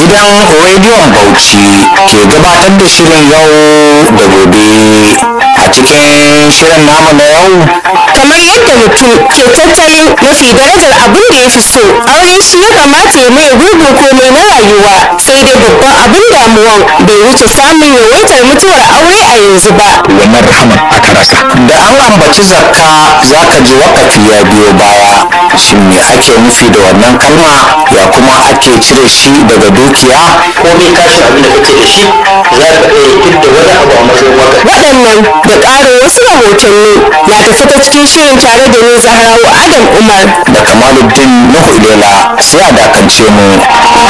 gidan rediyon bauchi ke gabatar da shirin yau da gobe a cikin shirin namu na yau kamar yadda mutum ke tattalin mafi darajar abin da ya fi so aure shi ya kamata ya mai gurbin komai na rayuwa sai dai babban abin damuwan bai wuce samun yawaitar mutuwar aure a yanzu ba wannan rahaman aka rasa da an ambaci zakka za ka ji wakafi ya biyo baya shin me ake nufi da wannan kalma ya kuma ake cire shi daga dukiya komai kashin abin da kake da shi za ka iya fidda wani abu a matsayin waka waɗannan da ƙarin wasu rahotanni na tafi ta cikin shirin tare da ni zahrawu adam umar da kamaluddin nuhu ilela sai a dakance mu